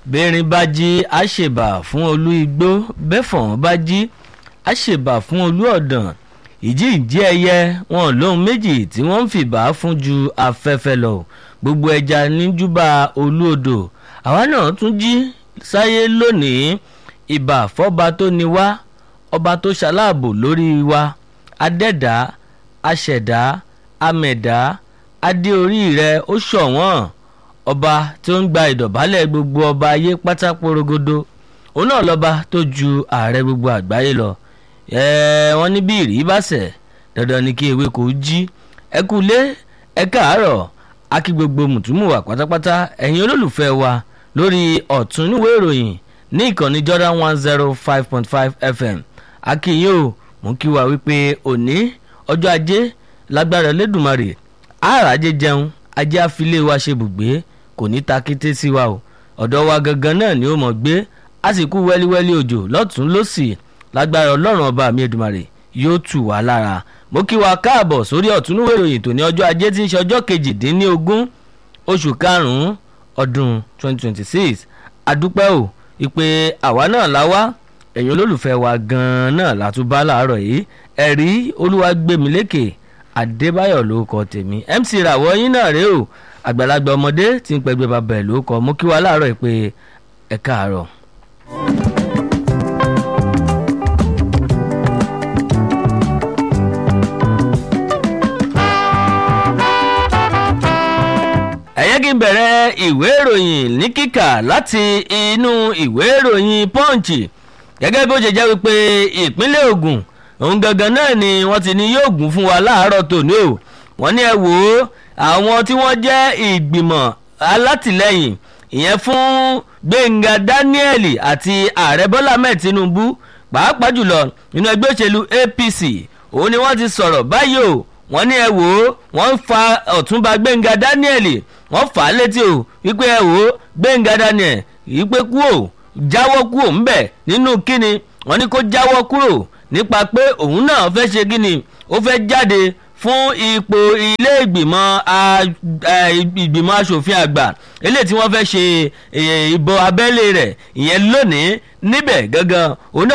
bẹ́ẹ̀rin bá jí àṣebà fún olú igbó bẹ́fọ̀n bá jí àṣebà fún olú ọ̀dàn ìjì ìjì ẹyẹ wọn lóhun méjì tí wọ́n ń fìbà fún ju afẹ́fẹ́ lọ gbogbo ẹja níjúbà olú odò àwa náà tún jí sáyé lónìí ìbà fọ́ba tó ní wá ọba tó ṣaláàbò lórí wa adẹ́dá aṣẹ̀dá amẹ̀dá adé orí rẹ ó ṣọ̀wọ́n ọba tí ó ń gba ìdọ̀bálẹ̀ gbogbo ọba ayé pátá porogodo òun náà lọ́ba tó ju ààrẹ gbogbo àgbáyé lọ wọ́n ní bí ìrì bá sẹ̀ dandan ni kí ewé kò jí ẹ kú lé ẹ káàárọ̀ akí gbogbo mùtúmùwà pátápátá ẹ̀yin olólùfẹ́ wa lórí ọ̀tún níwèé ìròyìn ní ìkànnì Jordan one zero five point five FM akínyìn o mú kí wa wípé òní ọjọ́ ajé lágbára lẹ́dùnmarè àràjẹ jẹun ajé àfilé wa ṣe bùgbé kò ní ta kété sí wa o ọ̀dọ̀ wa gangan náà ni ó mọ̀ gbé àsìkò wẹ́líwẹ́lí òjò lọ́tún lọ́sì lágbára ọlọ́run ọba mi Èdùmàrè yóò tù wá lára mo kí wa káàbọ̀ sórí ọ̀túnúwé ìròyìn tòní ọjọ́ ajé tí ń ṣe ọjọ́ kejìdínlógún oṣù karùn-ún ọdún 2026 adúpẹ́ o ìpè àwa náà la wá ẹ̀yin olólùfẹ́ wa gan-an náà látúbá láàárọ̀ yìí ẹ̀rí olúwagbèmílékè adébáyọ̀ ló kọ tèmi mc ràwọ̀ yín náà rèé o àgbàlagbà ọmọdé tí ń pẹgbẹ́ bàbá ẹ̀ ló kọ mo kí wa láàárọ̀ ìpè ẹ̀ káàárọ̀. ẹ̀yẹ́ kí n bẹ̀rẹ̀ ìwé ìròyìn ní kíkà láti inú ìwé ìròyìn punch gẹ́gẹ́ bó ṣe jẹ́ wípé ìpínlẹ̀ Ògùn òun gangan náà ni wọ́n ti ní yóò gùn fún wa láàárọ̀ tòní o wọ́n ní ẹ wò ó àwọn tí wọ́n jẹ́ ìgbìmọ̀ alátìlẹ́yìn ìyẹn fún Gbẹ̀ngà Daniel àti ààrẹ Bọ́lá Ahmed Tinubu pàápàá jùlọ nínú ẹgbẹ́ òṣèlú APC òun ni wọ́n ti sọ̀rọ̀ báyìí o wọ́n ní ẹ wò ó wọ́n ń fa ọ̀túnba Gbẹ̀ngà Daniel wọ́n fà á létí o wípé ẹ wò ó Gbẹ̀ngà Daniel wípé kú o jáwọ́ kú ò ń bẹ̀ nínú kíni wọ́n ní kó jáwọ́ kúrò nípa pé òun náà fẹ́ ṣe kíni ó fẹ́ jáde fún ipò ilé ìgbìmọ̀ ìgbìmọ̀ asòfin àgbà eléyìí tí wọ́n fẹ́ ṣe ìbò abẹ́lé rẹ̀ ìyẹn lónìí níbẹ̀ gangan òun náà